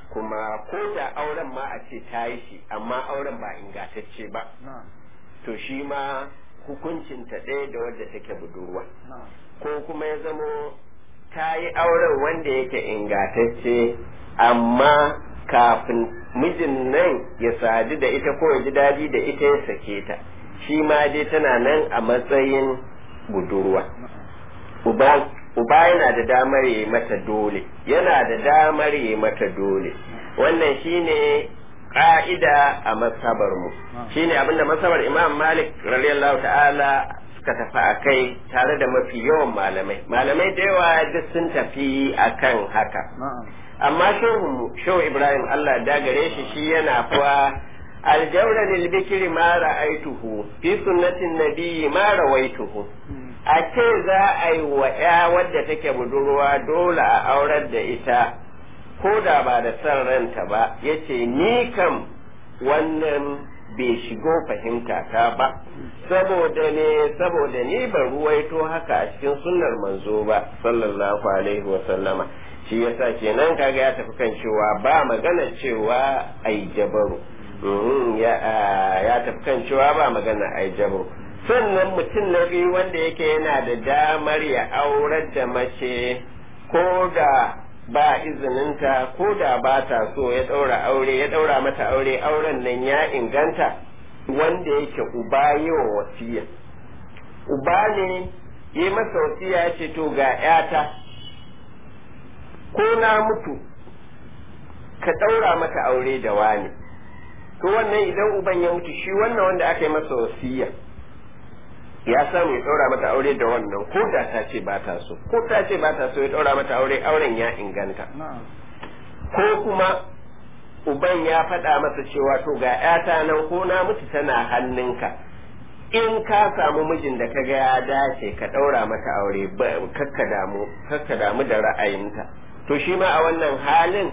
kuma ko da auren ma a ce ta yi shi amma auren ba ingantacce ba to shi ma hukuncinta ɗaya da wadda take budurwa ko kuma ya zamo ta yi auren wanda yake ingantacce amma kafin mijin nan ya sadu da ita ko ya ji daɗi da ita ya sake ta shi ma dai tana nan a matsayin budurwa uba yana da damar yi mata dole yana da damar yi mata dole wannan shine ƙa'ida a masabar mu shine abinda masabar imam malik radiyallahu ta'ala suka tafi a kai tare da mafi yawan malamai malamai da yawa duk sun tafi akan haka amma shehu shehu ibrahim allah da gare shi shi yana kuwa aljawra lil bikri ma ra'aituhu fi sunnatin nabiyyi ma rawaituhu a ce za a yi wa ya wadda take budurwa dole a aurar da ita ko da ba da son ranta ba yace ni kam wannan bai shigo fahimta ta ba saboda ne saboda ni ban ruwaito haka a cikin sunnar manzo ba sallallahu alaihi wa sallama shi yasa kenan kaga ya tafi kan cewa ba magana cewa ai jabaru ya tafi kan cewa ba magana ai jabaru sannan mutum na biyu wanda yake yana da damar ya aurar da mace ko da ba izininta ko da ba ta so ya ɗaura aure ya ɗaura mata aure auren nan ya inganta wanda yake uba yi wa wasiya uba ne yi masa wasiya ya ce to ga ‘yata ko na mutu ka ɗaura mata aure da wani to wannan idan uban ya mutu shi wannan wanda aka yi masa wasiya ya samu ya ɗaura mata aure da wannan ko da ta ce ba ta so ko ta ce ba ta so ya ɗaura mata aure auren ya inganta ko kuma uban ya faɗa masa cewa to ga ‘yata nan ko na mutu tana hannunka in ka samu mijin da kaga ya dace ka ɗaura mata aure kakka damu kakka damu da ra'ayinta to shi ma a wannan halin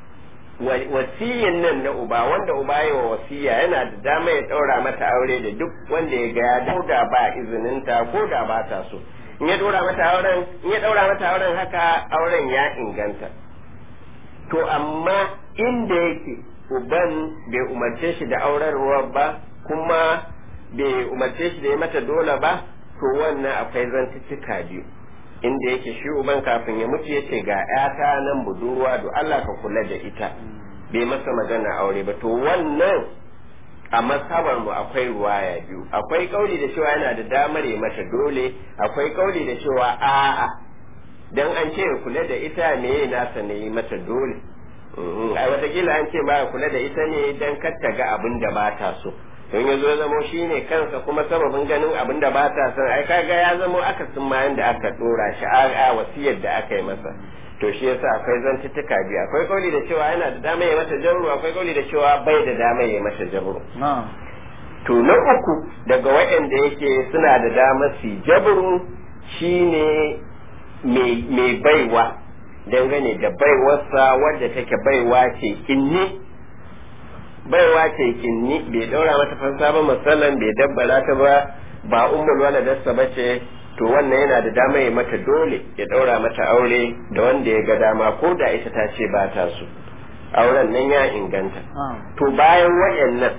wasiyin nan na uba wanda uba yi wa wasiya yana da dama ya ɗaura mata aure da duk wanda ya ga ya da ba izininta ko da ba ta so in ya ɗaura mata auren in ya ɗaura mata auren haka auren ya inganta to amma inda yake uban bai umarce shi da aurarwa ba kuma bai umarce shi da ya mata dole ba to wannan akwai zantuttuka biyu inda yake shi uban kafin ya mutu ya ce ga ‘yata nan budurwa do Allah ka kula da ita bai masa magana aure ba to wannan a masabar mu akwai ruwaya biyu akwai kauli da cewa yana da damar ya mata dole akwai kauli da cewa a'a dan an ce kula da ita me nasa ne yi mata dole ai watakila an ce ba kula da ita ne dan kar ta ga abin da ba ta so don ya zo zamo shi ne kansa kuma sababin ganin abin da ba ta son ai kaga ya zamo aka sun mayan da aka dora shi a wasiyar da aka yi masa to shi yasa akwai zantuttuka biyu akwai kauli da cewa yana da dama ya mata jabru akwai kauli da cewa bai da dama ya mata jabru to na uku daga waɗanda yake suna da dama su jabru shine mai baiwa dangane da baiwarsa wadda take baiwa ce inni baiwa ce kinni bai daura mata fansa ba musallan bai dabbara ta ba ba ummul waladarsa ba ce to wannan yana da dama ya mata dole ya daura mata aure da wanda ya ga dama ko da ita ta ce ba ta so auren nan ya inganta to bayan wayannan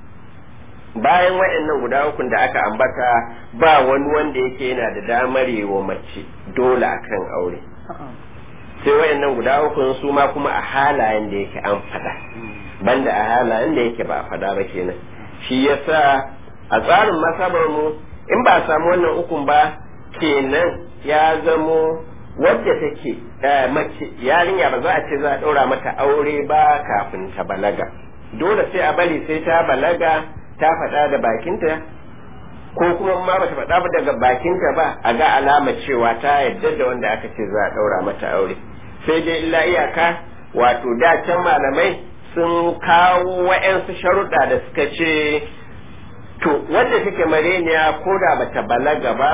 bayan wayannan guda uku da aka ambata ba wani wanda yake yana da damar yi wa mace dole akan aure sai wayannan guda uku su ma kuma a halayen da yake an fada banda a halayen da yake ba a fada ba kenan shi yasa a tsarin masabar mu in ba a samu wannan ukun ba kenan ya zamo wadda take mace yarinya ba za a ce za a ɗaura mata aure ba kafin ta balaga dole sai a bari sai ta balaga ta faɗa da bakinta ko kuma ma bata faɗa ba daga bakinta ba a ga alama cewa ta yadda da wanda aka ce za a ɗaura mata aure sai dai illa iyaka wato da can malamai sun kawo wa'yansu sharuɗa da suka ce to wanda take mareniya ko da bata balaga ba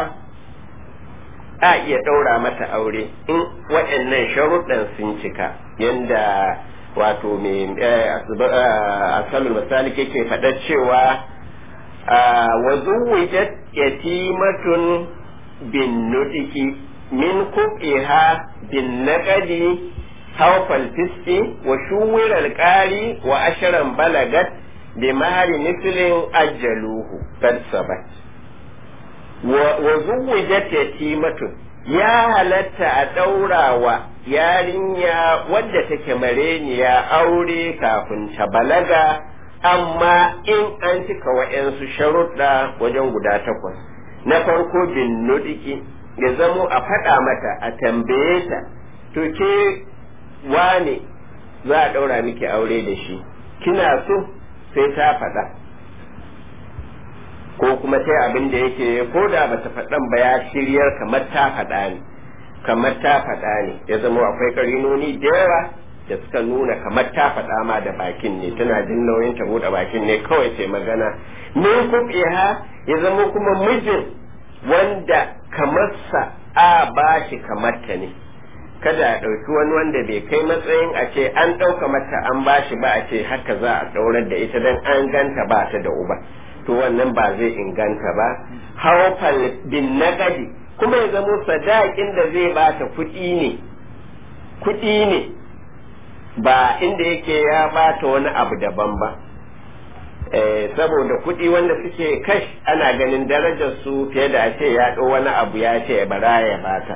a iya ɗaura mata aure in waɗannan sharuɗan sun cika yanda wato mai asalin misali yake faɗa cewa wa zuwijat yatimatun bin nudiki min kufiha bin naqadi haufal fiski wa shuwirar ƙari wa ashirin balagat bi mahari mislin ajjaluhu kad sabat wa zuwujat yatimatu ya halatta a ɗaurawa yarinya wadda take mareniya aure kafin ta balaga amma in an cika wa'yansu sharuɗa wajen guda takwas na farko bin nudiki ya zamo a faɗa mata a tambaye ta to ke wane za a ɗaura miki aure da shi kina so sai ta faɗa ko kuma sai abin da yake ko da bata faɗan ba ya shiryar kamar ta faɗa ne kamar ta faɗa ne ya zama akwai karinoni da yawa da suka nuna kamar ta faɗa ma da bakin ne tana jin nauyin ta buɗe bakin ne kawai sai magana min kuɓiha ya zama kuma mijin wanda kamarsa a ba shi kamarta ne kada a ɗauki wani wanda bai kai matsayin a ce an ɗauka mata an ba shi ba a ce haka za a ɗaurar da ita don an ganta ba ta da uba to wannan ba zai inganta ba haufal bin nagadi kuma ya zamo sadakin da zai ba ta kuɗi ne kuɗi ne ba inda yake ya ba ta wani abu daban ba saboda kuɗi wanda suke kash ana ganin darajar su fiye da a ce ya ɗau wani abu ya ce bara ya bata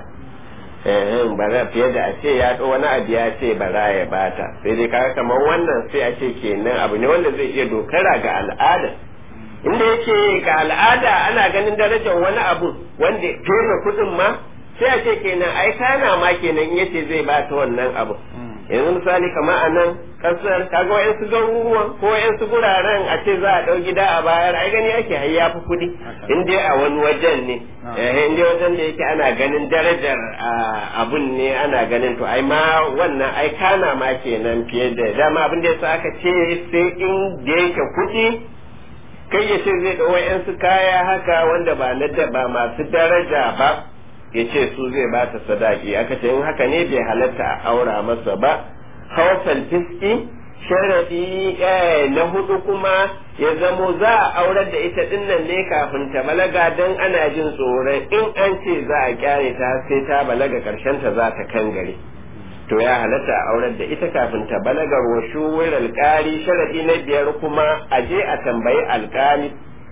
bara fiye da a ce ya ɗau wani abu ya ce bara ya bata sai dai kaga kamar wannan sai a ce kenan abu ne wanda zai iya dokara ga al'ada inda yake ga al'ada ana ganin darajar wani abu wanda fiye da kuɗin ma sai a ce kenan ai kana ma kenan yace zai bata wannan abu yanzu misali kamar a nan kasar kaga wayansu garuruwan ko wayansu guraren a ce za a ɗau gida a bayar ai gani ake har ya fi kuɗi in dai a wani wajen ne in dai wajen da yake ana ganin darajar abun ne ana ganin to ai ma wannan ai kana ma kenan fiye da dama abin da yasa aka ce sai in da yake kuɗi kai ya ce zai ɗau wayansu kaya haka wanda ba na ba masu daraja ba ya ce su zai ba ta sadaki aka ce in haka ne bai halatta a aura masa ba hausal fiski sharadi na hudu kuma ya zamo za a aurar da ita dinnan ne kafin ta balaga don ana jin tsoron in an ce za a kyare ta sai ta balaga karshen ta za ta kangare to ya halatta a aurar da ita kafin ta balaga wa shuwar alkali sharadi na biyar kuma a je a tambayi alkali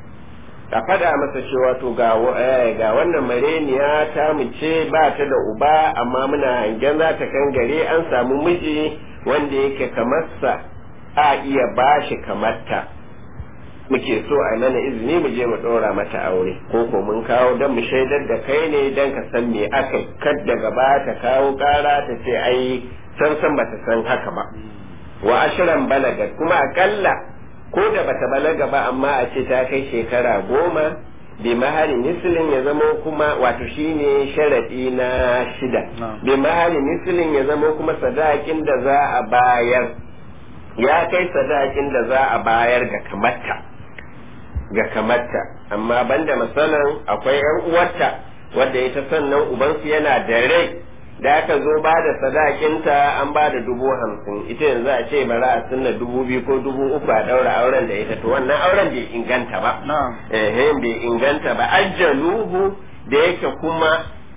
a faɗa masa cewa to ga ga wannan mareniya ta mu ce ba ta da uba amma muna hangen za ta kangare an samu miji wanda yake kamarsa a iya bashi kamarta muke so a mana izini mu je mu ɗora mata aure ko ko mun kawo don mu shaidar da kai ne don ka san me aka kad daga ba ta kawo ƙara ta ce ai san san bata san haka ba wa ashiran balagat kuma akalla ko da bata balaga ba amma a ce ta kai shekara goma bi mahari misilin ya zama kuma wato shine sharadi na shida bi mahari misilin ya zama kuma sadakin da za a bayar ya kai sadakin da za a bayar ga kamarta ga kamarta amma banda masalan akwai yan uwarta wadda ita sannan ubansu yana da rai da aka zo ba da sadakinta an ba da dubu hamsin ita yanzu a ce bara a sunna dubu biyu ko dubu uku a daura auren da ita to wannan auren bai inganta ba eh bai inganta ba ajjaluhu da yake kuma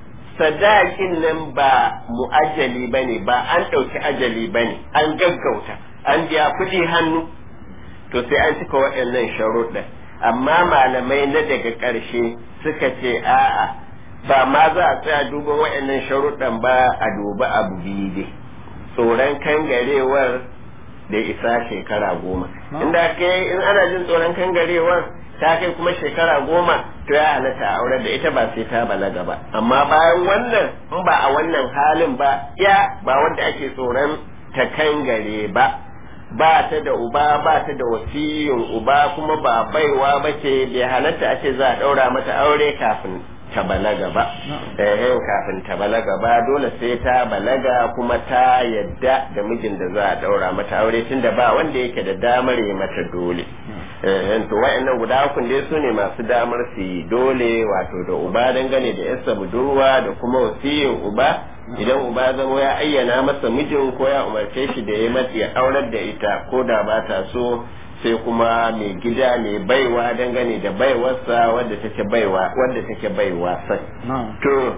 sadakin nan ba mu'ajjali bane ba an ɗauki ajali bane an gaggauta an biya kuɗi hannu to sai an cika waɗannan sharuɗa amma malamai na daga ƙarshe suka ce a'a ba ma za a tsaya duban waɗannan sharuɗan ba a duba abu biyu dai tsoron kangarewar da isa shekara goma inda kai in ana jin tsoron kangarewar ta kai kuma shekara goma to ya halatta a aure da ita ba sai ta balaga ba amma bayan wannan in ba a wannan halin ba ya ba wanda ake tsoron ta kangare ba ba ta da uba ba ta da wasiyin uba kuma ba baiwa ba ce bai halatta a ce za a ɗaura mata aure kafin ta balaga ba eh kafin ta balaga ba dole sai ta balaga kuma ta yadda da mijin da za a daura mata aure tunda ba wanda yake da damar yi mata dole eh to wayannan guda uku dai su ne masu damar su yi dole wato da uba dangane da yarsa budurwa da kuma wasiyin uba idan uba zama ya ayyana masa mijin ko ya umarce shi da ya mata ya aurar da ita ko da ba ta so sai kuma mai gida mai baiwa dangane da baiwarsa wadda take baiwa wadda take baiwa sai to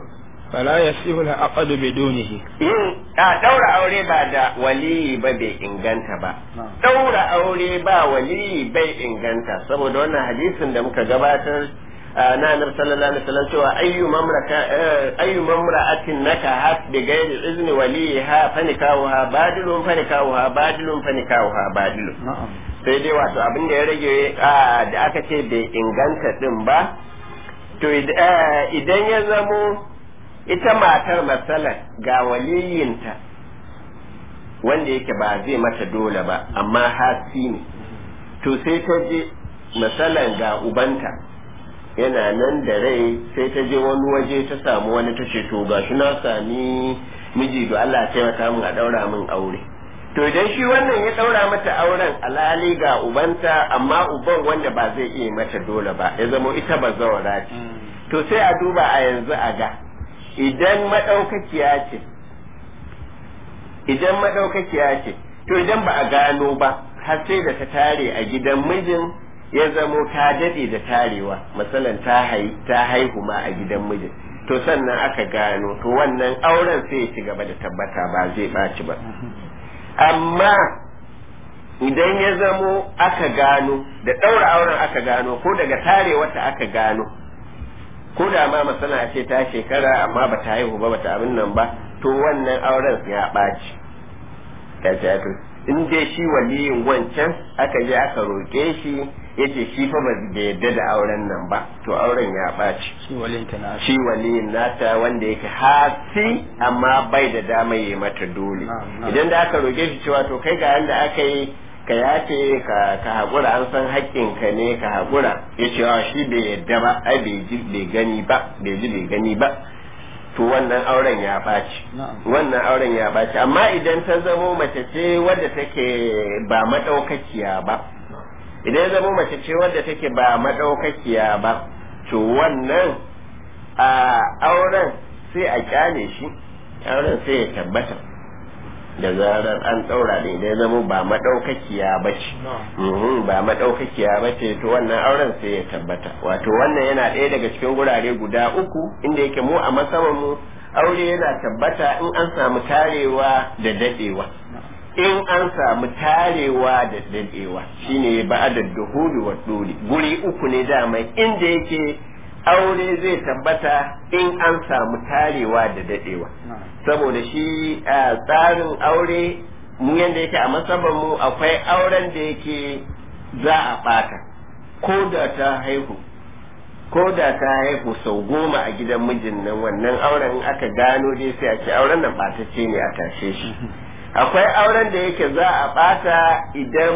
فلا يصح العقد بدونه yin a daura aure ba da waliyi ba bai inganta ba daura aure ba waliyi bai inganta saboda wannan hadisin da muka gabatar na annabi sallallahu alaihi wasallam cewa ayyu mamraka ayyu mamra'atin nakahat bi ghairi izni waliha fanikahuha badilun fanikahuha badilun fanikahuha badilun na'am sai dai wato abin da ya rage da aka ce bai inganta din ba to idan ya zamo ita matar matsalar ga waliyinta wanda yake ba zai mata dole ba amma hasi ne to sai ta je matsalar ga ubanta yana nan da rai sai ta je wani waje ta samu wani ta ce to gashi na sami miji da Allah ya taimaka min a daura min aure to idan shi wannan ya daura mata auren alhali ga ubanta amma uban wanda ba zai iya mata dole ba ya zama ita ba zawara ce to sai a duba a yanzu a ga idan madaukakiya ce idan madaukakiya ce to idan ba a gano ba har sai da ta tare a gidan mijin ya zamo ta dade da tarewa masalan ta ta haihu ma a gidan mijin to sannan aka gano to wannan auren sai ya ci gaba da tabbata ba zai ɓaci ba amma idan ya zamo aka gano da ɗaura auren aka gano ko daga tare wata aka gano ko da ma masana ce ta shekara amma ba ta haihu ba ba ta abin nan ba to wannan auren ya ɓaci ya ce in dai shi waliyin wancan aka je aka roƙe shi ya ce shi fa ba da yadda da auren nan ba to auren ya ɓaci shi walinta na shi waliyin nata wanda yake hasi amma bai da dama yi mata dole idan da aka roƙe shi cewa to kai ga yanda aka yi ka yace ka ka haƙura an san haƙƙinka ne ka haƙura ya ce wa shi bai yadda ba ai bai ji bai gani ba bai ji bai gani ba to wannan auren ya ɓaci wannan auren ya ɓaci amma idan ta zamo mace ce wadda take ba maɗaukakiya ba idan ya zamo mace ce wadda take ba maɗaukakiya ba to wannan a auren sai a kyale shi auren sai ya tabbata da zarar an ɗaura da idan ya zamo ba maɗaukakiya ba ce ba maɗaukakiya ba ce to wannan auren sai ya tabbata wato wannan yana ɗaya daga cikin gurare guda uku inda yake mu a masaman mu aure yana tabbata in an samu tarewa da daɗewa in an samu tarewa da daɗewa shine ba'adar duhuli wa duli guri uku ne dama inda yake aure zai tabbata in an samu tarewa da daɗewa saboda shi a tsarin aure mu yanda yake a masaban mu akwai auren da yake za a ɓata ko da ta haihu ko da ta haihu sau goma a gidan mijin nan wannan auren aka gano dai sai a ce auren nan ɓatacce ne a tashe shi akwai auren da yake za a ɓata idan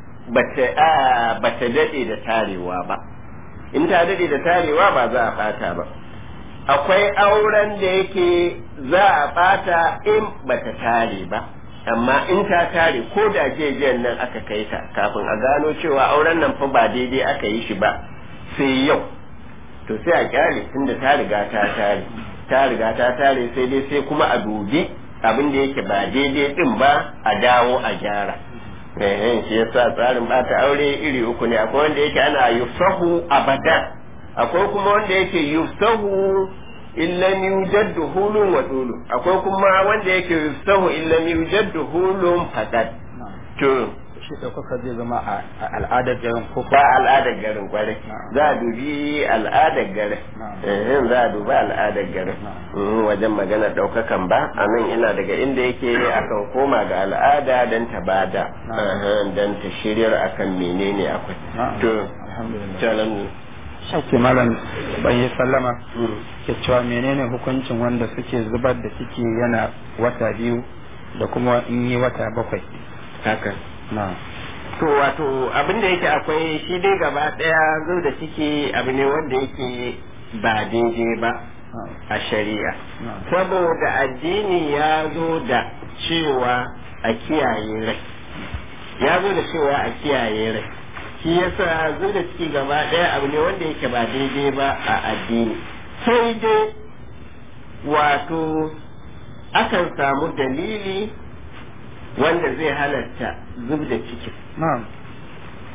bata daɗe da tarewa ba in ta daɗe da tarewa ba za a ɓata ba akwai auren da yake za a ɓata in bata tare ba amma in ta tare ko da jejen nan aka kai ta kafin a gano cewa auren nan fa ba daidai aka yi shi ba sai yau to sai a kyale tunda ta riga ta tare ta riga ta tare sai dai sai kuma a dubi abin da yake ba daidai din ba a dawo a gyara eh shi yasa tsarin bata aure iri uku ne akwai wanda yake ana yusahu abadan akwai kuma wanda yake yusahu illam yujad hulun wa dulu akwai kuma wanda yake yusahu illam yujad hulun faqat to shi ɗaukaka zai zama a al'adar garin ko ba al'adar garin kwarai za a dubi al'adar garin eh za a dubi al'adar garin wajen magana ɗaukakan ba a nan ina daga inda yake akan koma ga al'ada don ta bada don ta shiryar akan menene akwai to alhamdulillah Ake malam ban yi sallama ke cewa menene hukuncin wanda suke zubar da ciki yana wata biyu da kuma in yi wata bakwai haka na to wato abin da yake akwai shi dai gaba daya zo da ciki abu ne wanda yake ba daidai ba a shari'a saboda addini ya zo da cewa a kiyaye rai ya zo da cewa a kiyaye rai shi yasa zo da ciki gaba daya abu ne wanda yake ba daidai ba a addini sai dai wato akan samu dalili wanda zai halatta zub da ciki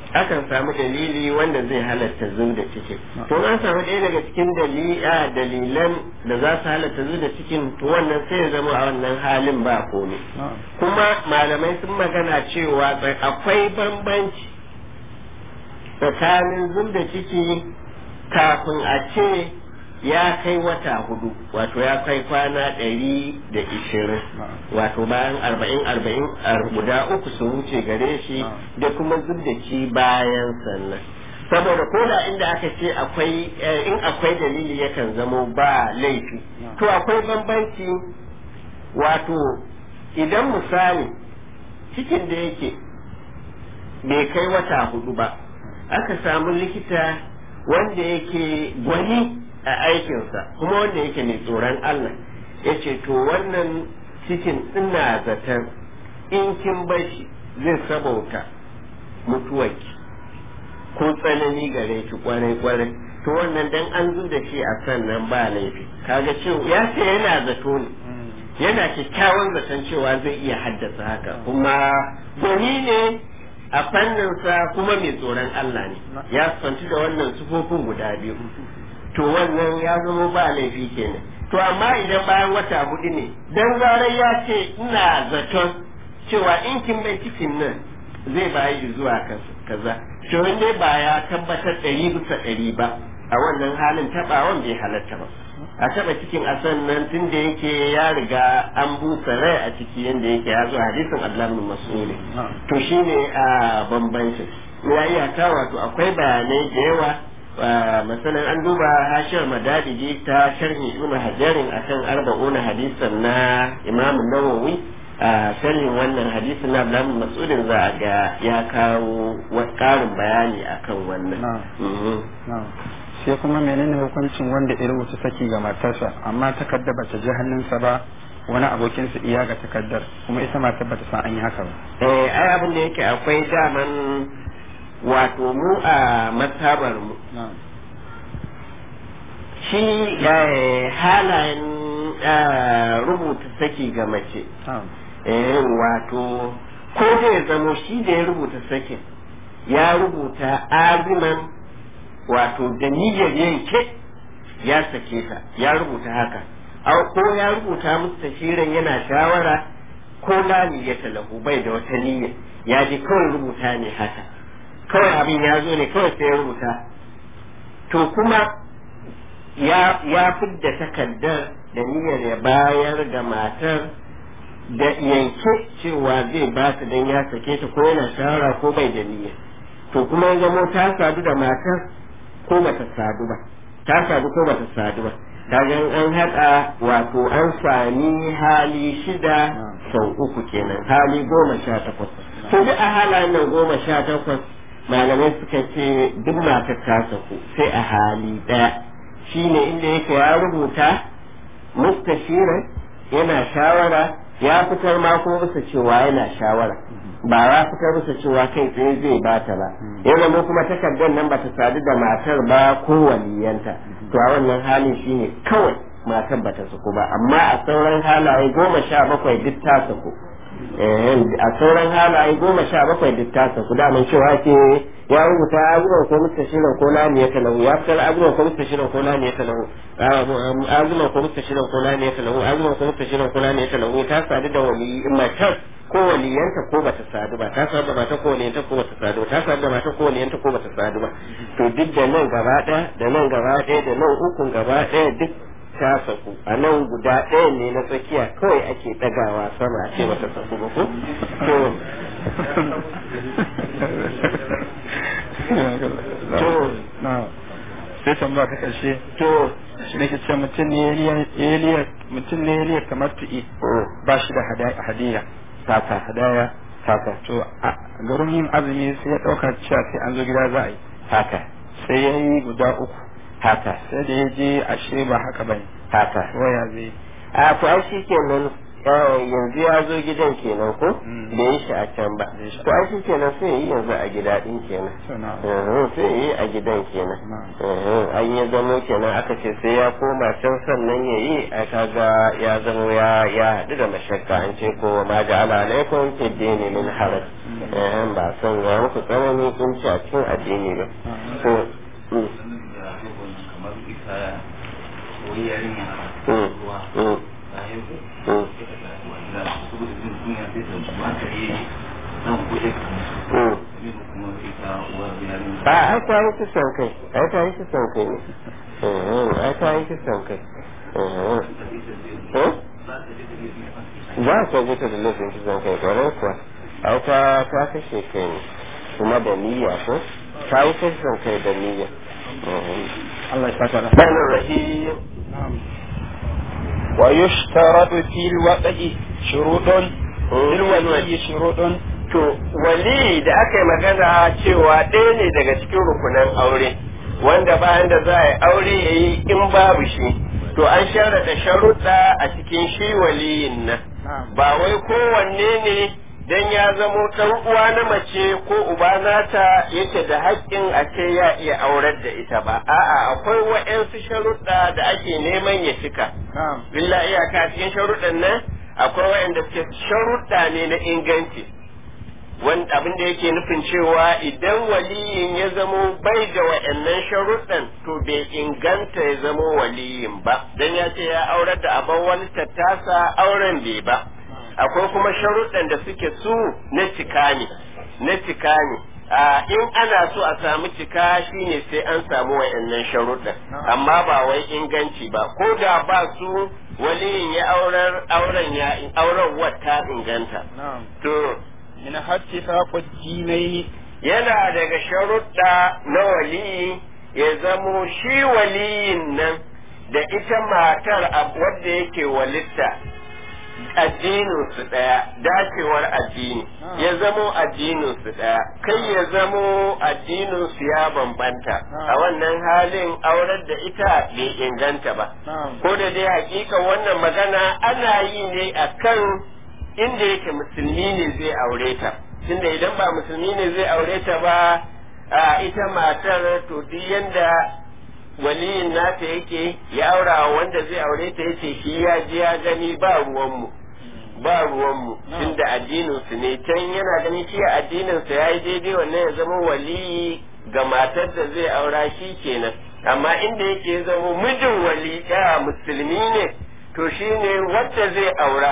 akan samu dalili wanda zai halatta zu da cikin to an samu ɗaya daga cikin dalilan da za su halatta zu da cikin to wannan sai ya zama a wannan halin ba komai kuma malamai sun magana cewa akwai bambanci tsakanin zu da ciki kafin a ce ya kai wata hudu wato ya kai kwana ɗari da ishirin wato bayan arba'in arba'in guda uku su wuce gare shi da kuma zub da ci bayan sannan saboda ko da inda aka ce akwai in akwai dalili yakan zamo ba laifi to akwai bambanci wato idan misali cikin da yake bai kai wata hudu ba aka samu likita wanda yake gwani a aikinsa kuma wanda yake mai tsoron Allah ya ce to wannan cikin ina zaton in kin bashi zai sabauta mutuwarki ko tsanani gare ki kwarai kwarai to wannan dan an zu da shi a sannan ba laifi kaga cewa ya ce yana zato ne yana kyakkyawan zaton cewa zai iya haddasa haka kuma gwani ne a fanninsa kuma mai tsoron Allah ne ya fanci da wannan sufofin guda biyu to wannan ya zama ba laifi kenan to amma idan bayan wata hudu ne dan zarar ya ce ina zaton cewa in kin bai cikin nan zai bayi zuwa kaza to dai ba ya tabbatar ɗari bisa ɗari ba a wannan halin taɓawan bai halatta ba a taɓa cikin asan nan tun da yake ya riga an busa rai a ciki yadda yake ya zo hadisin Allah bin Mas'ud to shine a bambancin ya iya ta wato akwai bayanai da yawa masalan an duba hashiyar madadiji ta sharhi ibn hajarin akan arba'una hadisan na imam nawawi a sharhin wannan hadisin na abdullahi mas'udin za a ga ya kawo karin bayani akan wannan sai kuma menene hukuncin wanda ya rubuta saki ga matarsa amma takardar ba ta ji hannunsa ba wani abokin su iya ga takardar kuma ita matar ba ta san an yi haka ba eh ai abin da yake akwai daman wato mu a matabar mu shi halayen rubuta saki ga mace wato ko zai zamo shi da ya rubuta sakin ya rubuta aziman wato da niyyar yanke ya sake ta ya rubuta haka ko ya rubuta musu tashirin yana shawara ko lami ya talahu bai da wata niyya ya ji kawai rubuta ne haka kawai abin ya zo ne kawai sai ya rubuta to kuma ya ya fidda takardar da niyyar ya bayar da matar da yanke cewa zai ba ta don ya sake ta ko yana shawara ko bai da niyya to kuma ya zamo ta sadu da matar ko bata sadu ba ta sadu ko bata sadu ba kaga an haɗa wato an sami hali shida sau uku kenan hali goma sha takwas to duk a halayen nan goma sha takwas malamai suka ce duk matar ta saku sai a hali ɗaya shine inda yake ya rubuta mustashiran yana shawara ya fitar ma kuma bisa cewa yana shawara ba ya fitar bisa cewa kai tsaye zai bata ba ya zama kuma takardar nan bata sadu da matar ba ko waliyanta to a wannan halin shine kawai matar bata saku ba amma a sauran halaye goma sha bakwai duk ta saku a sauran halaye goma sha bakwai duk ta saku daman cewa ke ya rubuta abubuwan ko mustashirin ko lami ya talahu ya fitar abubuwan ko mustashirin ko lami ya talahu abubuwan ko mustashirin ko lami ya talahu abubuwan ko mustashirin ko lami ya talahu ta sadu da wali matar ko waliyanta ko bata sadu ba ta sadu da mata ko waliyanta ko bata sadu ba ta sadu da mata ko waliyanta ko bata sadu ba to duk da nan gaba ɗaya da nan gaba ɗaya da nan ukun gaba ɗaya duk ta saku a nan guda ɗaya ne na tsakiya kawai ake ɗagawa sama a ce bata saku ba ko to to sai tambaya ta karshe to shi nake ce mutum ne ya mutum ne ya kamar tu'i ba shi da hadiya haka hadaya haka to a garin yin azumi sai ya ɗauka cewa sai an zo gida za a yi haka sai ya yi guda uku haka sai da ya je ashe ba haka bane haka waya zai a to ai shi kenan yanzu ya zo gidan kenan ko da yi shi a can ba Da yi shi a to ai shi kenan sai yi yanzu a gida din kenan suna Mhm, sai yi a gidan kenan Mhm, an ya zamo kenan aka ce sai ya koma can sannan ya yi a kaga ya zamo ya ya haɗu da mashakka an ce ko ma ja'ala alaikum fi dini min haraj eh ba san ya muku tsanani kun ci a cikin addini ba so mm, kamar ita wani yarinya mm, ruwa mm, ta haihu mm, ita ta wanda saboda jin kunya sai ta ba ta yi zan kuɗe mm. kuma ita uwar yarinya ba ai ta yi kisan kai ai ta yi kisan kai ne Mhm, ai ta yi kisan kai Mhm. Eh? za ka ji ta da laifin kisan kai kwarai kuwa ai ta ta kashe kai ne kuma da niyya ko ta yi kisan kai da niyya Mhm. Allah ya saka da Rahmanir Rahim ويشترط في الوضع شروط في الولي شروط To, wali da aka yi magana cewa ɗaya ne daga cikin rukunan aure, wanda bayan da za a yi aure ya yi in babu shi, to an sharaɗa sharuɗa a cikin shi waliyin nan. Ba wai kowanne ne dan ya zamo ɗan uwa na mace ko uba nata yake da haƙƙin a ce ya iya aurar da ita ba. A'a, akwai wa'yansu sharuɗa da ake neman ya cika. نعم Billa iyaka cikin sharuɗan nan akwai waɗanda suke sharuɗa ne na inganci. wani abin da yake nufin cewa idan waliyin ya zamo bai da wa'annan sharuɗan to bai inganta ya zamo waliyin ba dan ya ce ya aurar da abin wani tattasa auren bai ba akwai kuma sharuɗan da suke su na cika ne na cika ne a in ana so a samu cika shine sai an samu wa'annan sharuɗan amma ba wai inganci ba ko da ba su waliyin ya aurar auren ya auren wata inganta نعم to من اتفاق الدينين yana daga sharuɗa na waliyi ya zamo shi waliyin nan da ita matar a- wadda yake walitta addinin su ɗaya dacewar addini ya zamo addinin su ɗaya kai ya zamo addinin su ya bambanta a wannan halin aurar da ita bai inganta ba نعم ko da dai hakika wannan magana ana yi ne akan inda yake musulmi ne zai aure ta tunda idan ba musulmi ne zai aure ta ba a ita matar to duk yanda waliyin nata yake ya aura wa wanda zai aure ta yace shi ya ji ya gani ba ruwanmu ba ruwanmu tunda addinin su ne can yana ganin shi addinin sa yayi daidai wannan ya zama waliyi ga matar da zai aura shi kenan amma inda yake ya zama mijin wali ya musulmi ne to shine wanda zai aura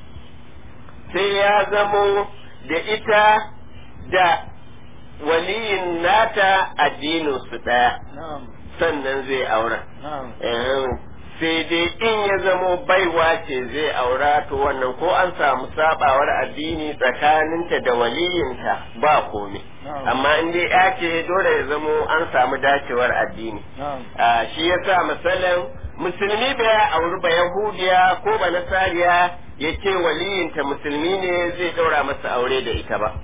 sai ya zamo da ita da waliyin nata addinin su ɗaya نعم sannan zai aura نعم Eh, sai dai in ya zamo baiwa ce zai aura to wannan ko an samu sabawar addini tsakaninta da waliyinta ba komai نعم amma in dai ya ce dole ya zamo an samu dacewar addini نعم Ah, shi yasa misalin musulmi bai auri ba yahudiya ko ba nasariya ya ce waliyinta musulmi ne zai daura masa aure da ita ba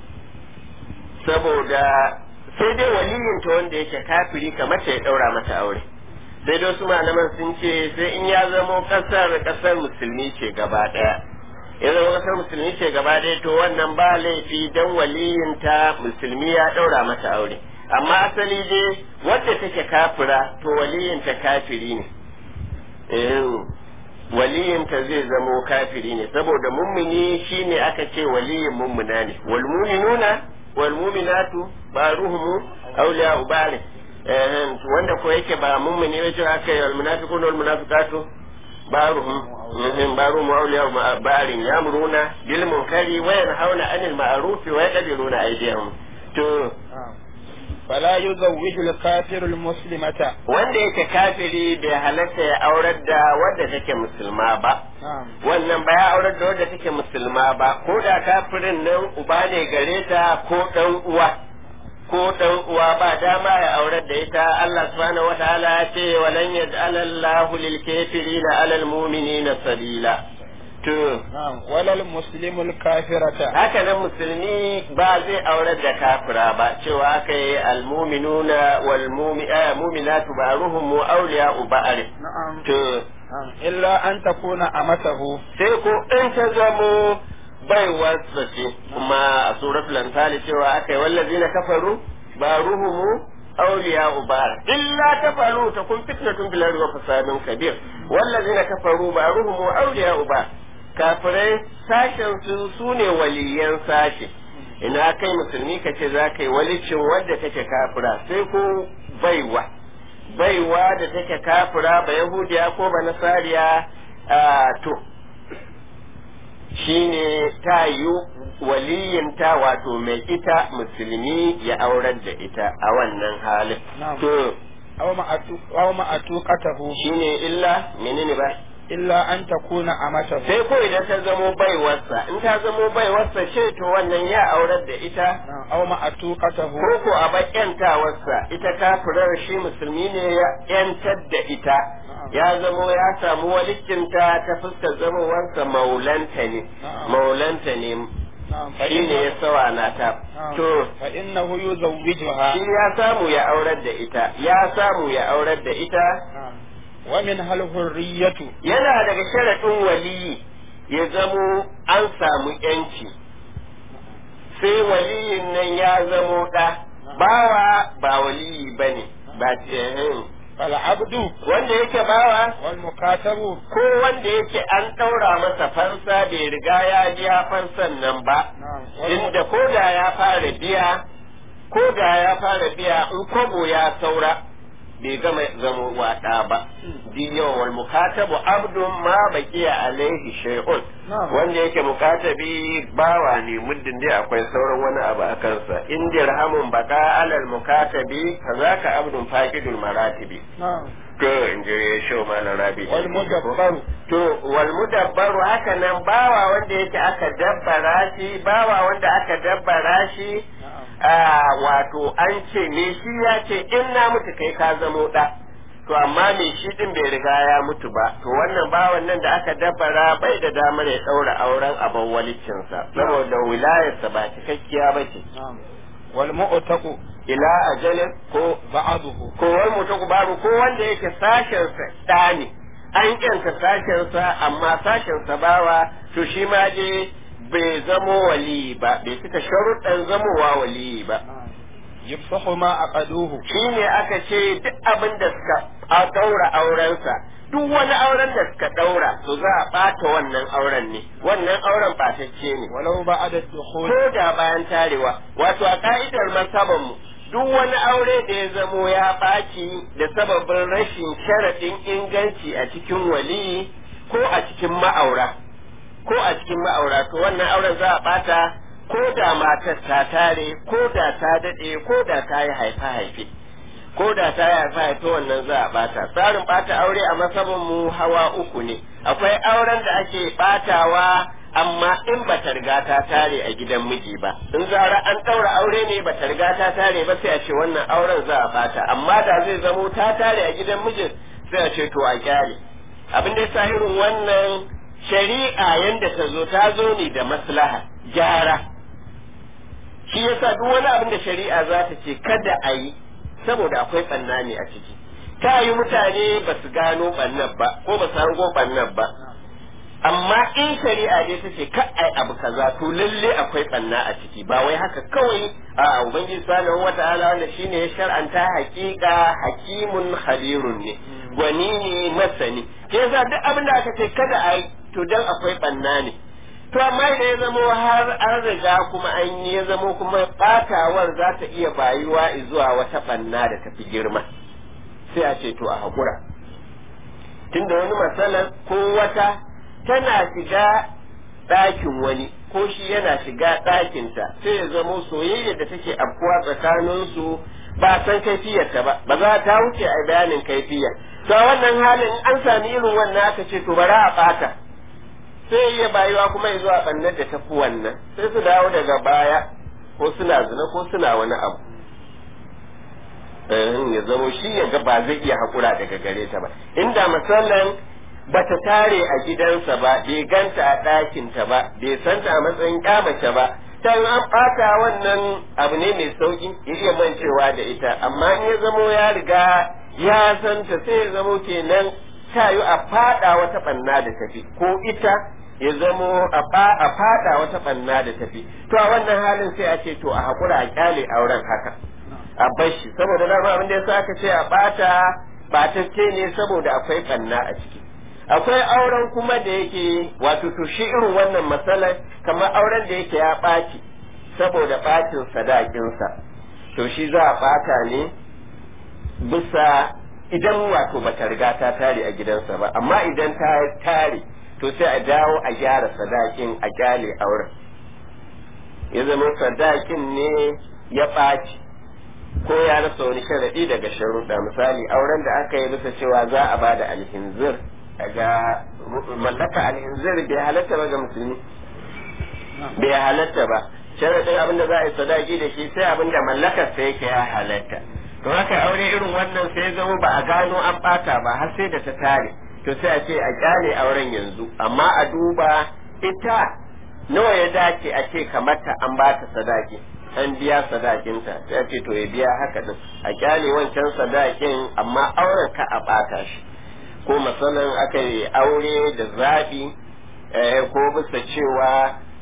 saboda sai dai waliyinta wanda yake kafiri kamar ta ya daura mata aure sai dai wasu malaman sun ce sai in ya zamo kasar kasar musulmi ce gaba daya ya zama kasar musulmi ce gaba daya to wannan ba laifi dan waliyinta musulmi ya daura mata aure amma asali dai wadda take kafira to waliyinta kafiri ne eh waliyinta zai zamo kafiri ne saboda mummuni shine aka ce waliyin mummuna ne wal mu'minuna wal mu'minatu baruhum awliya'u ba'd eh wanda ko yake ba mummuni ba ce aka yi wal munafiquna wal munafiqatu baruhum mhm baruhum awliya'u ba'd yamruna bil munkari wa yanhauna 'anil ma'ruf wa yaqdiruna aydiyahum to نعم فلا يزوج الكافر المسلمة wanda yake kafiri bai halatta ya aurar da wadda take musulma ba نعم wannan ba ya aurar da wadda take musulma ba ko da kafirin nan uba ne gare ta ko dan uwa ko dan uwa ba dama ya aurar da ita Allah subhanahu wataala ya ce walan yaj'ala Allahu lil kafirina 'ala al mu'minina sabila to نعم ولا المسلم الكافرة haka nan musulmi ba zai aurar da kafira ba cewa aka yi almuminuna wal muminatu ba'ruhum awliya'u ba'ar نعم to نعم إلا أن تكون أمته sai ko in ta zamo baiwarsa ce kuma a suratul anfal cewa aka yi wallazina kafaru ba'ruhum awliya'u ba'ar illa tafalu takun fitnatun fil ardi wa fasadun kabir wallazina kafaru ba'ruhum awliya'u ba'ar kafirai sashen su sune waliyan sashe ina kai musulmi ka ce za ka yi walicin wadda take kafira sai ko baiwa baiwa da take kafira ba yahudiya ko ba nasariya to shine ta yi waliyinta wato mai ita musulmi ya aurar da ita a wannan halin to aw ma'atuqatahu shine illa menene ba illa an takuna amatahu sai ko idan ta zamo baiwarsa in ta zamo baiwarsa ce to wannan ya aurar da ita aw ma'atuqatahu ko ko a bakyantawarsa ita kafirar shi musulmi ne ya yantar da ita ya zamo ya samu walikinta ta fuskar zamowarsa maulanta ne maulanta ne shi ne ya sawana ta to fa innahu yuzawwijuha shi ya samu ya aurar da ita ya samu ya aurar da ita wa min hal hurriyatu yana daga sharaɗin waliyi ya zamo an samu yanci sai waliyin nan ya zamo ɗa bawa ba waliyi bane ba fal abdu wanda yake bawa wal mukatabu ko wanda yake an ɗaura masa fansa bai riga ya biya fansan nan ba inda ko da ya fara biya ko da ya fara biya in kwabo ya saura bai gama zama wada ba di yawan wal mukatabu abdun ma baqiya alaihi shay'un wanda yake mukatabi bawa ne muddin dai akwai sauran wani abu a kansa in dirhamun baqa alal mukatabi kazaka abdun faqidul maratibi to in je show malam rabi wal mudabbaru to wal mudabbaru haka nan bawa wanda yake aka dabbara shi bawa wanda aka dabbara shi wato an ce me shi ya ce in na mutu kai ka zamo da to amma me shi din bai riga ya mutu ba to wannan bawan nan da aka dabbara bai da damar ya daura auren abin walicinsa saboda wilayarsa ba cikakkiya ba ce wal mu'taqu ila ajalin ko ba'dahu ko wal mutaku babu ko wanda yake sashen sa da ne an kyanta sashen sa amma sashen sa bawa to shi ma je bai zamo wali ba bai cika sharuɗan zamowa wali ba yafsahu ma aqaduhu shi ne aka ce duk abin da suka a daura aurensa duk wani auren da suka daura to za a ɓata wannan auren ne wannan auren ɓatacce ne walau ba'da dukhul ko da bayan tarewa wato a ka'idar masaban mu duk wani aure da ya zamo ya ɓaci da sababin rashin sharaɗin inganci a cikin waliyi ko a cikin ma'aura ko a cikin ma'aura to wannan auren za a ɓata ko da matar ta tare ko da ta daɗe ko da ta yi haifa haife ko da ta yi haifa haife wannan za a ɓata tsarin ɓata aure a masabin mu hawa uku ne akwai auren da ake ɓatawa amma in ba ta riga ta tare a gidan miji ba in zara an ɗaura aure ne ba ta riga ta tare ba sai a ce wannan auren za a ɓata amma da zai zamo ta tare a gidan mijin sai a ce to a kyale abin da ya irin wannan shari'a yanda ta zo ta zo ne da maslaha gyara shi yasa duk wani abin da shari'a za ta ce kada a yi saboda akwai ɓanna ne a ciki ta yi mutane ba su gano ɓannan ba ko ba su hango ɓannan ba amma in shari'a dai ta ce ka ai abu kaza to lalle akwai ɓanna a ciki ba wai haka kawai a ubangiji subhanahu wata'ala wanda shine ya shar'anta haƙiƙa hakimun khabirun ne gwani ne masani ke yasa duk abin da aka ce kada a yi to dan akwai ɓanna ne to amma da ya zamo har an riga kuma an yi ya zamo kuma batawar za ta iya bayuwa zuwa wata banna da tafi girma sai a ce to a haƙura tunda wani matsalar ko wata tana shiga ɗakin wani ko shi yana shiga ɗakinta sai ya zamo soyayya da take afkuwa tsakaninsu ba san kaifiyarta ba ba za ta wuce a bayanin kaifiya to a wannan halin an sami irin wannan aka ce to bara a ɓata sai iya bayuwa kuma ya zuwa ɓannar da tafi wannan sai su dawo daga baya ko suna zina ko suna wani abu ya zamo shi ya ga ba zai iya haƙura daga gare ta ba inda misalan bata tare a gidansa ba bai ganta a ɗakinta ba bai santa a matsayin ƙyamace ba ta an ɓata wannan abu ne mai sauƙi ya iya mancewa da ita amma in ya zamo ya riga ya santa sai ya zamo kenan ta yi a faɗa wata ɓanna da tafi ko ita ya zamo a fada wata banna da tafi to a wannan halin sai a ce to a hakura a kyale auren haka a bashi saboda dama abin da yasa aka ce a bata batacce ne saboda akwai banna a ciki akwai auren kuma da yake wato to shi irin wannan matsalar kamar auren da yake ya ɓaci saboda ɓacin sadakinsa to shi za a ɓata ne bisa idan wato bata riga ta tare a gidansa ba amma idan ta tare to sai a dawo a gyara sadakin a kyale auren ya zama sadakin ne ya ɓaci ko ya rasa wani sharaɗi daga sharuɗa misali auren da aka yi bisa cewa za a bada alhinzir daga mallaka alhinzir bai halatta ba ga musulmi bai halatta ba sharaɗin abin da za a yi sadaki da shi sai abin da mallakar sai yake ya halatta to haka aure irin wannan sai zama ba a gano an ɓata ba har sai da ta tare to sai a ce a kyale auren yanzu amma a duba ita nawa ya dace a ce kamar ta an ba ta sadaki an biya sadakinta sai a ce to ya biya haka din a kyale wancan sadakin amma auren ka a bata shi ko masalan aka yi aure da zaɓi ko bisa cewa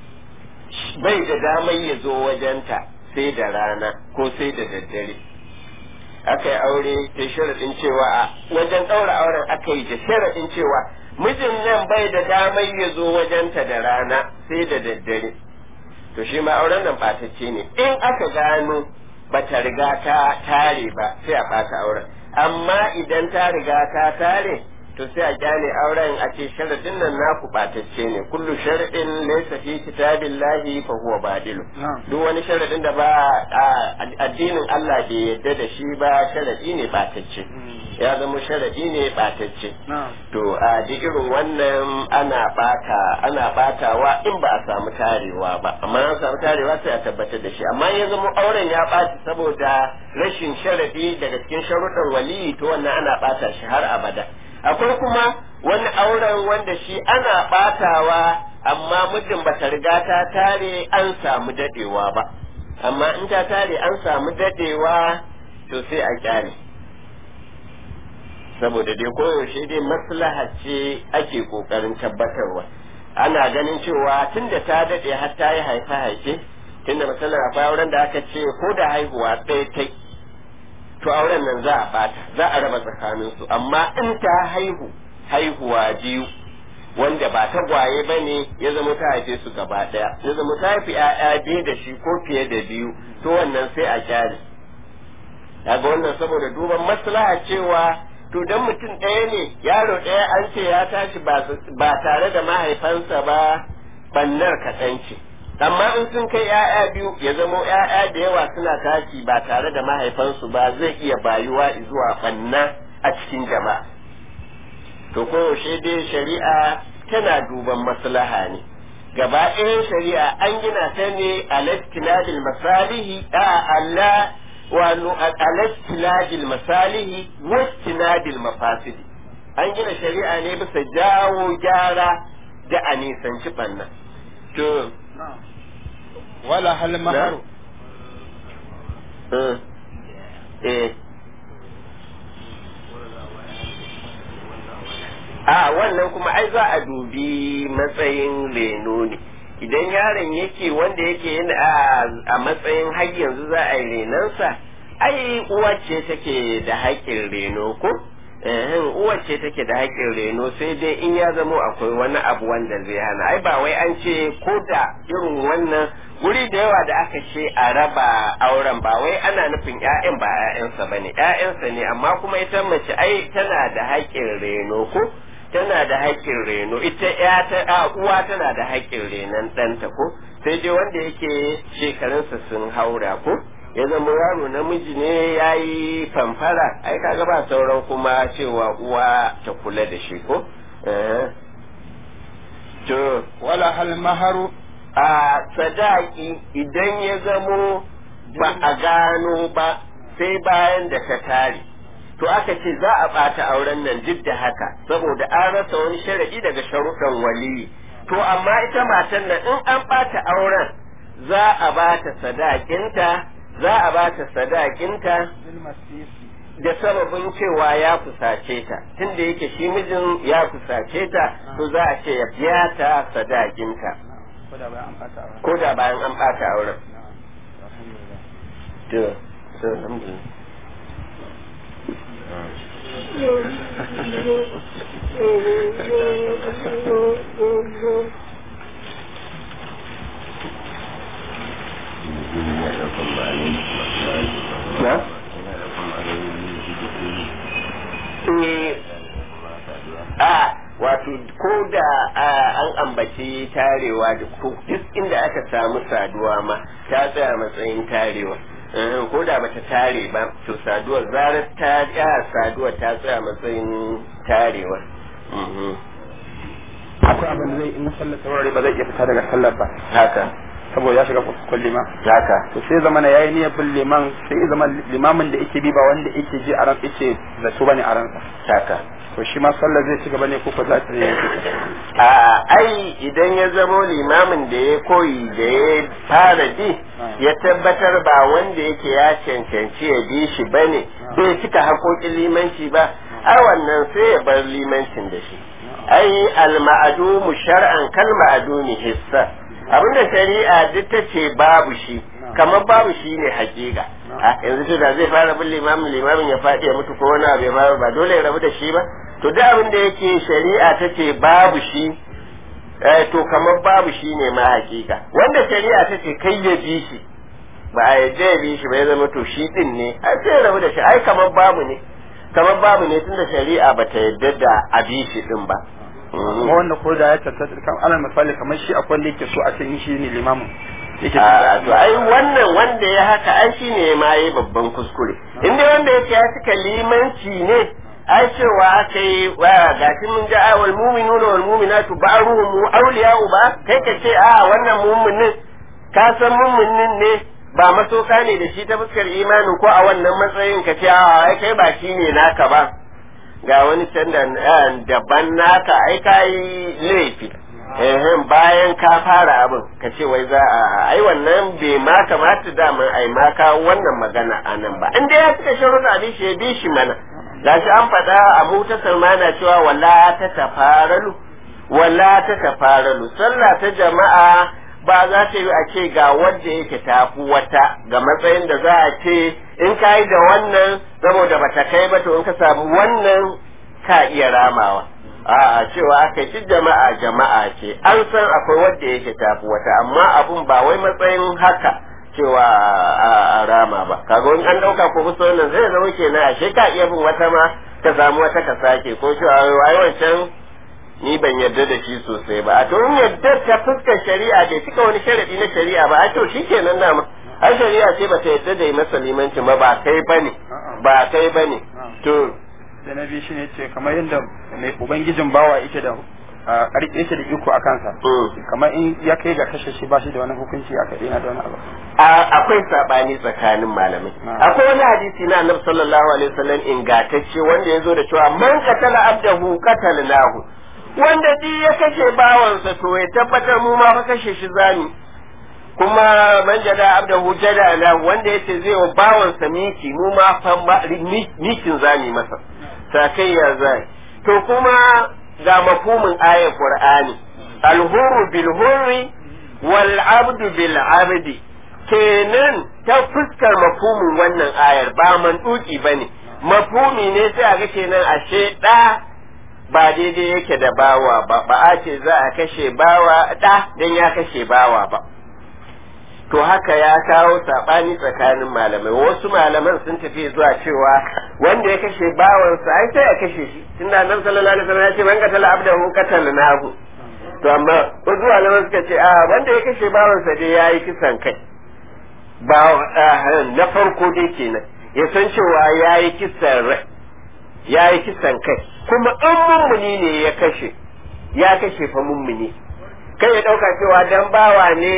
bai da damar ya zo wajenta sai da rana ko sai da daddare aka yi aure da sharaɗin cewa a wajen ɗaura auren aka yi da sharaɗin cewa mijin nan bai da damar ya zo wajenta da rana sai da daddare to shi ma auren nan ɓatacce ne in aka gano ba ta riga ta tare ba sai a ɓata auren amma idan ta riga ta tare to sai a kyale auren a ce sharadin nan naku ɓatacce ne kullu sharadin laysa fi kitabillahi fa huwa badilu duk wani sharadin da ba addinin Allah bai yadda da shi ba sharadi ne ɓatacce ya zama sharadi ne ɓatacce to a duk irin wannan ana ɓata ana ɓatawa in ba a samu tarewa ba amma an samu tarewa sai a tabbatar da shi amma ya zama auren ya ɓaci saboda rashin sharadi daga cikin sharuɗan waliyi to wannan ana ɓata shi har abada akwai kuma wani auren wanda shi ana batawa amma muddin bata riga ta tare an samu dadewa ba amma in ta tare an samu dadewa to sai a kyale saboda dai koyaushe dai maslaha ce ake kokarin tabbatarwa ana ganin cewa tunda ta dade har ta yi haife haife tunda misalin akwai auren da aka ce ko da haihuwa ɗaya ta to auren nan za a bata za a raba tsakanin su amma in ta haihu haihuwa biyu wanda ba ta gwaye ba ne ya zama ta haife su gaba daya ya zama ta haifi ƴaƴa biyu da shi ko fiye da biyu to wannan sai a kyale daga wannan saboda duban maslaha cewa to dan mutum ɗaya ne yaro ɗaya an ce ya tashi ba tare da mahaifansa ba bannar kaɗan ce amma in sun kai ‘ya'ya biyu ya zamo ‘ya'ya da yawa suna tashi ba tare da mahaifansu ba zai iya bayuwa zuwa ɓanna a cikin jama'a to koyaushe dai shari'a tana duban maslaha ne gaba ɗayan shari'a an gina ta ne a lastinadil masalihi a Allah wano alastinadil masalihi wastinadil mafasidi an gina shari'a ne bisa jawo gyara da a nisanci ɓanna to wala hal maharu eh a wannan kuma ai za a dubi matsayin reno ne idan yaron yake wanda yake yin a matsayin har yanzu za a yi renonsa ai uwa ce take da haƙƙin reno ko uwa ce take da haƙƙin reno sai dai in ya zamo akwai wani abu wanda zai hana ai ba wai an ce ko da irin wannan guri da yawa da aka ce a raba auren ba wai ana nufin ƴaƴan ba ƴaƴansa bane ƴaƴansa ne amma kuma ita mace ai tana da haƙƙin reno ko tana da haƙƙin reno ita ya ta uwa tana da haƙƙin renon ɗanta ko sai dai wanda yake shekarunsa sun haura ko ya zama yaro namiji ne ya yi famfara ai kaga ba sauran kuma cewa uwa ta kula da shi ko to wala hal maharu a sadaki idan ya zamo ba a gano ba sai bayan da ta tare to aka ce za a ɓata auren nan duk da haka saboda an rasa wani sharaɗi daga sharuɗan waliyi to amma ita matan nan in an ɓata auren za a ba ta sadakinta za a ba ta sadakinta da sababin cewa ya kusace ta tunda yake shi mijin ya kusace ta to za a ce ya biya ta sadakinta ko da bayan an ɓata auren to alhamdulillah na a wato ko da an ambaci tarewa da ko duk inda aka samu saduwa ma ta tsaya matsayin tarewa ko da bata tare ba to saduwar zarar ta ya saduwar ta tsaya matsayin tarewa akwai abin da zai in sallar saurare ba zai iya fita daga sallar ba haka saboda ya shiga kulli ma haka to sai zama na yayi niyyar bin liman sai zama limamin da yake bi ba wanda yake ji a ran yake zato bane a ransa haka to shi ma sallar zai ci gaba ne ko ko za ta yi a ai idan ya zamo limamin da ya koyi da ya fara bi ya tabbatar ba wanda yake ya cancanci ya bi shi bane bai cika haƙoƙin limanci ba a wannan sai ya bar limancin da shi ai al-ma'dumu shar'an kal ma'dumi hissa abinda shari'a duk ta ce babu shi kamar babu shi ne hakika a yanzu to da zai fara bin limamin limamin ya faɗi ya mutu ko wani abu ya faru ba dole ya rabu da shi ba to duk abin da yake shari'a ta ce babu shi to kamar babu shi ne ma hakika wanda shari'a ta ce kai ya bi shi ba a yadda ya bi shi ba ya zama to shi din ne ai sai ya rabu da shi ai kamar babu ne kamar babu ne tunda shari'a ba ta yadda da a bi shi din ba kuma wanda ko da ya tattata kan alal misali kamar shi akwai wanda yake so a ce shi ne limamin yake a to ai wannan wanda ya haka ai shi ne ma yi babban kuskure in dai wanda yake ya cika limanci ne ai cewa aka yi wa gashi mun ga awal mu'minuna wal mu'minatu ba'ruhum awliya'u ba kai ka ce a wannan mu'minin ka san mu'minin ne ba masoka ne da shi ta fuskar imanin ko a wannan matsayin ka ce a ai kai ba shi ne naka ba ga wani can daban naka ai ka yi laifi ehem bayan ka fara abin ka ce wai za a ai wannan bai ma kamata daman ai ma ka wannan magana a nan ba in dai ya cika sharuɗa bi shi ya bi shi mana gashi an faɗa abu ta salmana cewa wala ta tafaralu wala ta tafaralu sallah ta jama'a ba za ta yi a ce ga wanda yake tafi wata ga matsayin da za a ce in ka yi da wannan saboda ba ta kai ba to in ka samu wannan ka iya ramawa a'a cewa aka ci jama'a jama'a ce an san akwai wanda yake tafi wata amma abun ba wai matsayin haka cewa a rama ba kaga wani an dauka ko musu wannan zai zama kenan ashe ka iya bin wata ma ka samu wata ka sake ko cewa ai wancan ni ban yarda da shi sosai ba a to in yarda ta fuskar shari'a bai cika wani sharadi na shari'a ba a to shikenan na ma ai shari'a ce bata yarda da yi masa limanci ba ba kai bane ba kai bane to da na biyu shine ce kamar yadda mai ubangijin bawa yake da ƙarfi yake da iko a kansa kamar in ya kai ga kashe shi ba shi da wani hukunci a kai da wani abu akwai sabani tsakanin malamai akwai wani hadisi na annabi sallallahu alaihi wasallam ingantacce wanda ya zo da cewa man qatala abdahu qatalnahu wanda duk ya kashe bawansa to ya tabbatar mu ma fa kashe shi zani kuma man jada abdahu jada na wanda yace zai wa bawansa miki mu ma fa mikin zani masa sakayya zai to kuma ga mafhumin ayar qur'ani alhurru bil hurri wal abdu bil abdi kenan ta fuskar mafhumin wannan ayar ba manduki bane mafhumi ne sai a ga kenan ashe da ba daidai yake da bawa ba ba a ce za a kashe bawa da dan ya kashe bawa ba to haka ya kawo sabani tsakanin malamai wasu malaman sun tafi zuwa cewa wanda ya kashe bawansa ai sai ya kashe shi tunda nan sallallahu alaihi wasallam ya ce man qatala abdahu qatalnahu to amma wasu malaman suka ce a wanda ya kashe bawansa dai yayi kisan kai ba na farko dai kenan ya san cewa yayi kisan rai yayi kisan kai kuma in mummuni ne ya kashe ya kashe fa mummuni kai ya dauka cewa dan bawa ne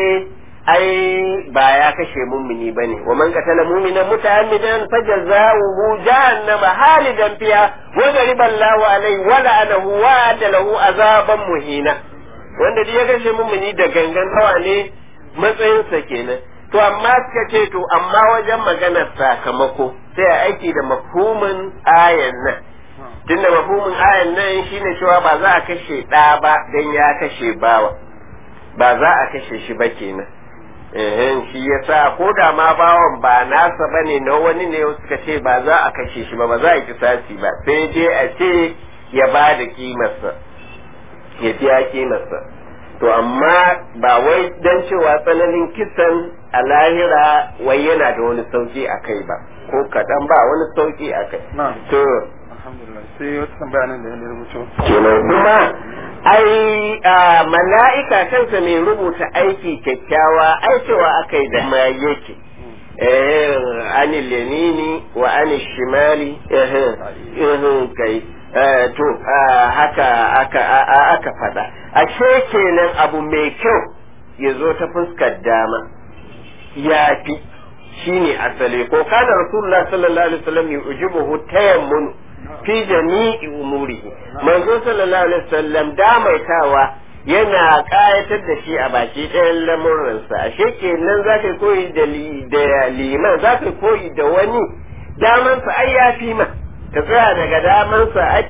ai ba ya kashe mummuni bane wa man qatala mu'minan muta'ammidan fajaza'uhu jahannama halidan fiha wa ghariba Allahu alayhi wa la'anahu wa adalahu azaban muhina wanda duk ya kashe mummuni da gangan kawa ne matsayinsa kenan to amma suka ce to amma wajen maganar sakamako sai a aiki da mafhumin ayan nan tunda mafhumin ayan nan shine cewa ba za a kashe ɗa ba dan ya kashe bawa ba za a kashe shi ba kenan ehen shi yasa ko da ma bawan ba nasa bane na wani ne suka ce ba za a kashe shi ba ba za a kisasi ba sai je a ce ya ba da kimarsa ya biya kimarsa to amma ba wai dan cewa tsananin kisan a lahira wai yana da wani sauki a kai ba ko kaɗan ba wani sauki a kai Na'am. to alhamdulillah sai wata tambaya nan da ya rubuto kenan kuma ai a mala'ika kansa mai rubuta aiki kyakkyawa ai cewa aka yi da ma yake eh ani lemini wa ani shimali eh eh kai eh, to ah, haka aka a- a- aka fada ashe kenan abu mai kyau ya zo ta fuskar dama ya fi shine asali ko kana rasulullah sallallahu alaihi wasallam yujibuhu tayammun fi jami'i umurihi manzo sallallahu alaihi wasallam damaitawa yana kayatar da shi a baki ɗayan lamuransa ashe kenan za ka koyi da li- da liman za ka koyi da wani damansa ai ya fi ma ka tsaya daga damansa ai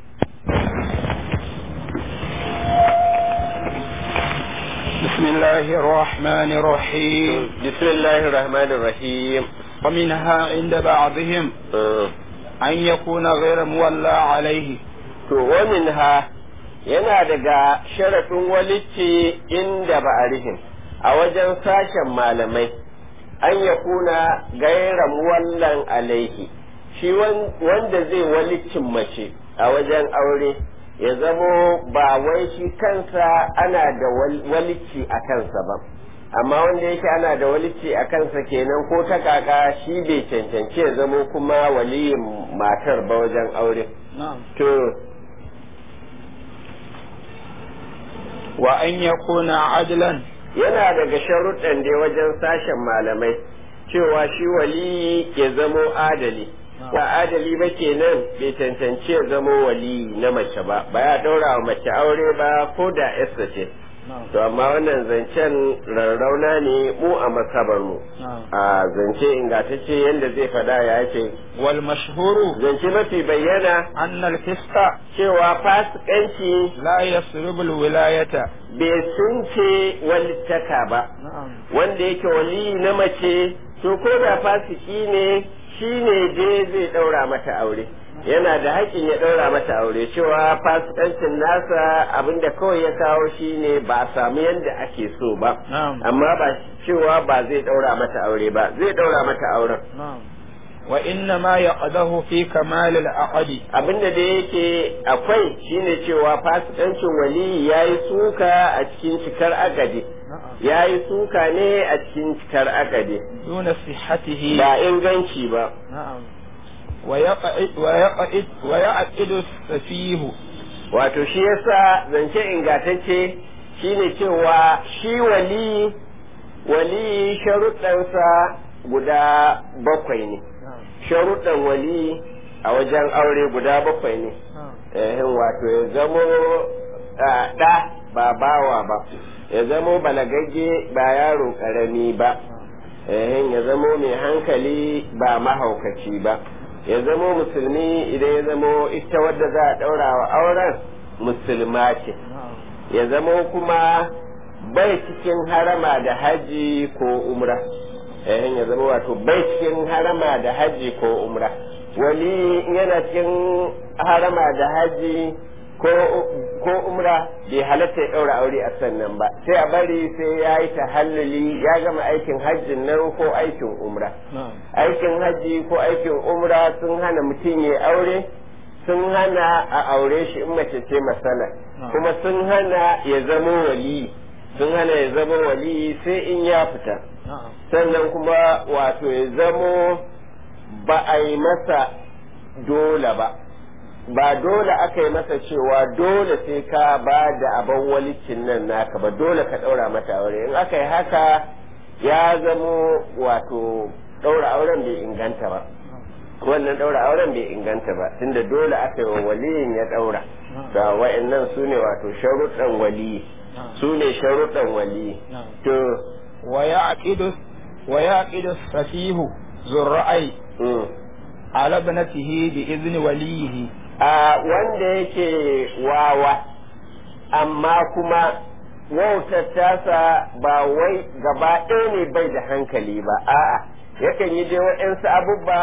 بسم الله الرحمن الرحيم bismillahir rahmanir rahim ومنها عند بعضهم أن يكون غير مولى عليه to wamin ha yana daga sharaɗin walici inda ba'arihim a wajen sashen malamai an ya kuna gaira muwallan alaihi shi wan- wanda zai walicin mace a wajen aure ya zamo ba wai shi kansa ana da wal- walici a kansa ba amma wanda yake ana da walici a kansa kenan ko ta kaka shi bai cancanci ya zamo kuma waliyin matar ba wajen aure نعم to وأن يكون عدلا yana daga sharuɗan da wajen sashen malamai cewa shi waliyi ya zamo adali ba adali ba kenan bai cancanci ya zamo waliyi na mace ba ba ya daura wa mace aure ba ko da yasta ce to amma wannan zancen rarrauna ne mu a masabar mu a zance ingantacce yadda zai fada ya ce والمشهور zance mafi bayyana أن الفسق cewa fasikanci لا يسلب الولاية bai sunce walittaka ba نعم wanda yake waliyi na mace to ko da fasiki ne shi ne je zai ɗaura mata aure yana da haƙƙin ya ɗaura mata aure cewa fasikancin nasa abinda kawai ya kawo shi ne ba a samu yadda ake so ba نعم amma ba cewa ba zai ɗaura mata aure ba zai ɗaura mata auren نعم وإنما يقده في كمال العقد abinda da yake akwai shine cewa fasikancin waliyi ya yi suka a cikin cikar agadi نعم ya yi suka ne a cikin cikar agadi دون صحته ba inganci ba نعم ويقعد ويقعد ويعقد السفيه wato shi yasa zance ingantacce shine cewa shi wali wali sharuɗansa guda bakwai ne نعم sharuɗan wali a wajen aure guda bakwai ne نعم eh wato ya zamo ah, ɗa ba bawa ba ya zamo balagagge ba yaro ƙarami ba eh ya zamo mai hankali ba mahaukaci ba ya zamo musulmi idan ya zamo ita wadda za a ɗaura wa auren musulma ce نعم ya zamo kuma bai cikin harama da haji ko umra eh ya zama wato bai cikin harama da haji ko umra wali yana cikin harama da haji ko ko umra bai halatta ya ɗaura aure a sannan ba sai a bari sai ya yi tahalluli ya gama aikin hajjin nan ko aikin umra نعم aikin hajji ko aikin umra sun hana mutum ya aure sun hana a aure shi in mace ce masana kuma sun hana ya zama wali sun hana ya zama wali sai in ya fita نعم sannan kuma wato ya zamo ba a yi masa dole ba ba dole aka yi masa cewa dole sai ka ba da abin walicin nan naka ba dole ka ɗaura mata aure in aka yi haka ya zamo wato ɗaura auren bai inganta ba wannan ɗaura auren bai inganta ba tunda dole aka yi wa waliyin ya ɗaura da wa'annan su ne wato sharuɗan waliyi su ne sharuɗan waliyi نعم to ويعقد ويعقد السفيه ذو الرأي mm. على ابنته بإذن وليه a wanda yake wawa amma kuma wautar tasa ba wai gaba ɗaya ne bai da hankali ba a'a yakan yi dai waɗansu abubba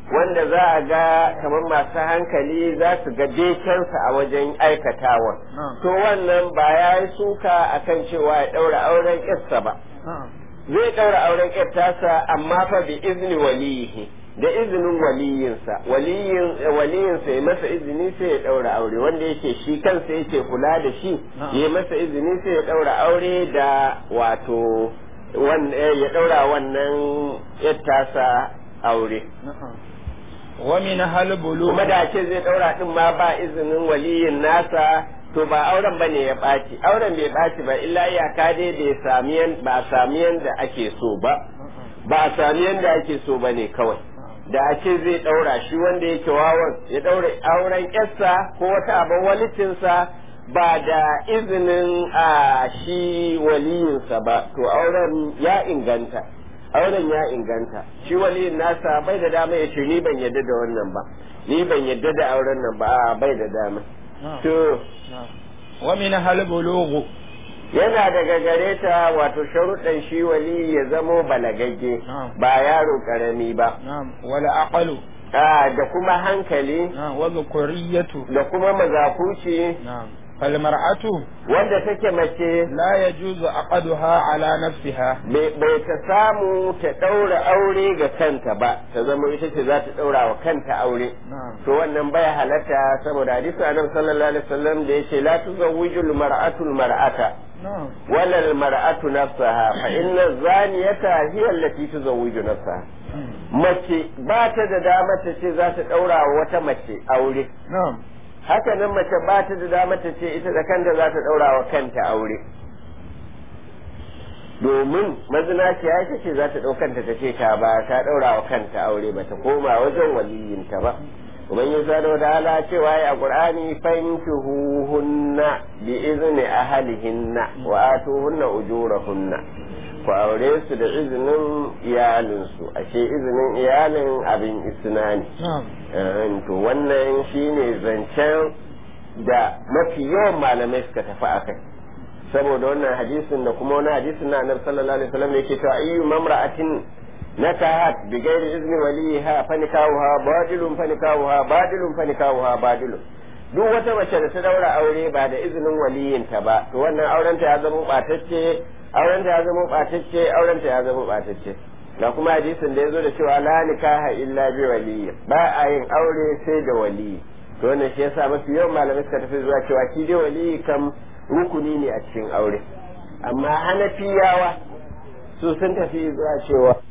wanda za a ga kamar masu hankali za su ga bekensa a wajen aikatawa to wannan ba ya yi suka akan cewa ya ɗaura auren ƙirsa ba zai ɗaura auren ƙirtasa amma fa bi izni waliyihi da izinin waliyinsa waliyin waliyinsa ya masa izini sai ya ɗaura aure wanda yake shi kansa yake kula da shi ya masa izini sai ya ɗaura aure da wato ya ɗaura wannan ƙirtasa aure wa min hal bulu kuma da ce zai ɗaura ɗin ma ba izinin waliyin nasa to ba auren bane ya ɓaci auren bai ɓaci ba illa iyaka dai bai sami ba a sami yanda ake so ba ba a sami yanda ake so bane kawai da ake zai ɗaura shi wanda yake wawan ya ɗaura auren yarsa ko wata abin walicinsa ba da izinin a shi waliyinsa ba to auren ya inganta auren ya inganta shi waliyin nasa bai da dama ya ce ni ban yadda da wannan ba ni ban yadda da auren nan ba bai da dama to wa min hal bulughu yana daga gare ta wato sharuɗan shi wali ya zamo balagagge ba yaro karami ba wala aqalu da kuma hankali wa dhukuriyatu da kuma mazakuci fal mar'atu wanda take mace la yajuzu aqaduha ala nafsiha bai ta samu ta ɗaura aure ga kanta ba ta zama ita ce za ta ɗaura wa kanta aure to wannan baya halatta saboda hadisi annabi sallallahu alaihi wasallam da yace la tuzawwijul mar'atu mar'ata wala al mar'atu nafsaha fa inna zaniyata hiya allati tuzawwiju nafsaha mace ba ta da dama ta ce za ta ɗaura wa wata mace aure haka nan mace ba ta da dama ta ce ita da kanta za ta ɗaura wa kanta aure domin mazinaciya ita ce za ta ɗaukanta ta ce ta ba ta ɗaura wa kanta aure ba ta koma wajen waliyinta ba ubangiji subhanahu da ala cewa ya qur'ani fankihuhunna bi izni ahlihinna wa atuhunna ujurahunna ku aure su da izinin iyalinsu ashe izinin iyalin abin isna ne to wannan shine zancen da mafi yawan malamai suka tafi a kai saboda wannan hadisin da kuma wani hadisin na annabi sallallahu alaihi wasallam yake cewa ayyu mamra'atin nakahat bi ghairi izni waliha fa nikahuha badilun fa nikahuha badilun fa nikahuha badilun duk wata mace da ta daura aure ba da izinin waliyinta ba to wannan aurenta ya zama batacce aurenta ya zama batacce aurenta ya zama batacce da kuma hadisin da ya zo da cewa la nikaha illa bi waliyyi ba a yin aure sai da waliyi to wannan shi yasa mafi yawan malamai suka tafi zuwa cewa shi dai waliyi kam rukuni ne a cikin aure amma hanafiyawa su sun tafi zuwa cewa